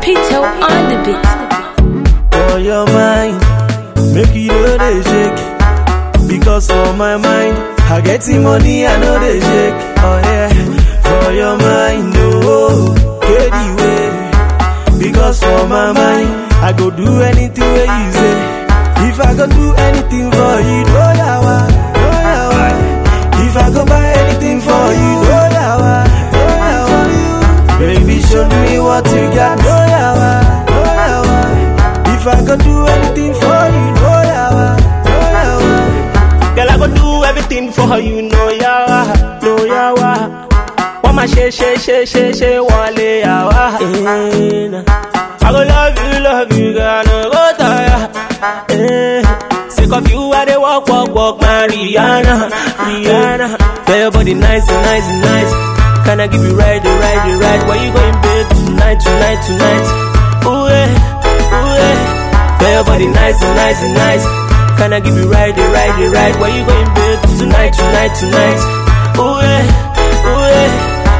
Pito on the beat. For your mind, make you know they shake. Because for my mind, I get the money, I know they shake. Oh yeah, for your mind, oh, get the way. Because for my mind, I go do anything where you say. If I go do anything for you, no yawa, no yawa. If I go buy anything for you, no yawa, no yawa. Baby, show me what you got, no yawa, no yawa. If I go do anything for you, no yawa, no yawa. Girl, I go do everything for you, no yawa, no yawa. Wọ́n máa ṣe ṣe ṣe ṣe ṣe wọ́n lé yawa. Eh, nah. I go love you, love you, girl, no go tire. Eh. Sick of you, I dey walk, walk, walk, my Rihanna, Rihanna. Girl, your body nice, nice, nice. Can I give you right, the right, the right? Where you going, babe? Tonight, tonight, tonight. Ooh yeah, ooh yeah. Girl, your body nice, nice, nice. Can I give you right, the right, the right? Where you going, babe? Tonight, tonight, tonight. Ooh yeah, ooh yeah.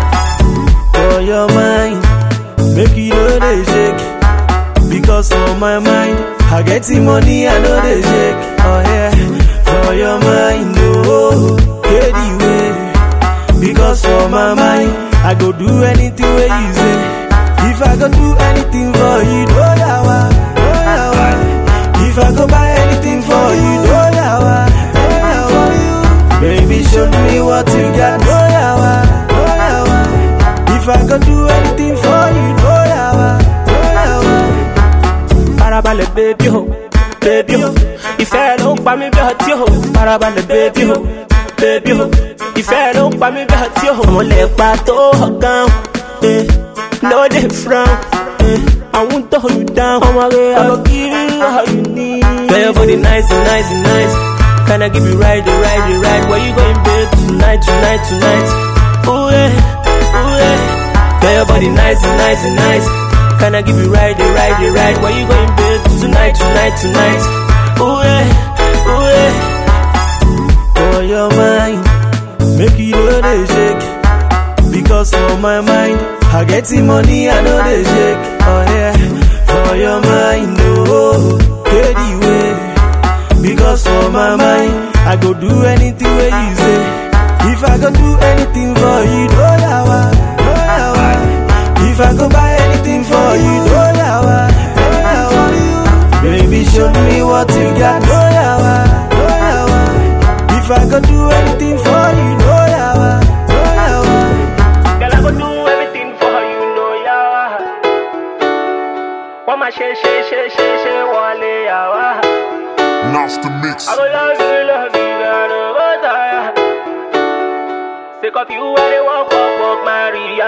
for your mind. Make you know they shake. Because for my mind, I get the money, I know they shake. Oh yeah, for your mind, oh, get the way. Because for my mind, I go do anything where you say. If I go do anything for you, no yawa, no yawa. If I go buy anything for you, no yawa, no yawa. Baby, show me what you got, no yawa, no yawa. If I go do anything for you, no yawa, no yawa. Farabalẹ̀ bébí o, bébí o. Ìfẹ́ ló ń pa mí bí ọtí o. Farabalẹ̀ bébí o, bébí o. Ìfẹ́ ló ń pa mí bí ọtí o. Mo lè pa tó ọ̀gán. eh. No dey frown. eh. I won't hold you down. Ọmọ rẹ̀ I go give you all you need. Girl, your body nice, nice, nice. Can I give you right, the right, the right? Where you going, babe? Tonight, tonight, tonight. Ooh yeah, ooh yeah. Girl, your body nice, nice, nice. Can I give you right, the right, the right? Where you going, babe? Tonight, tonight, tonight. Ooh yeah, ooh yeah. for your mind. Make you know they shake. Because for my mind, I get the money, I know they shake. Oh yeah, for your mind, oh, get the way. Because for my mind, I go do anything where you say. If I go do anything for you, no yawa, no yawa. If I go buy anything for you, no yawa, no yawa. Baby, show me what you got, no yawa, no yawa. If I go do anything for you, no yawa, no yawa. Girl, I go do everything for you, no yawa. Wọ́n máa ṣe ṣe ṣe ṣe ṣe wọlé yawa. Nasty mix. I go love you, love you, girl, no go tire. Sick of you, I dey walk, walk, walk, my Rihanna.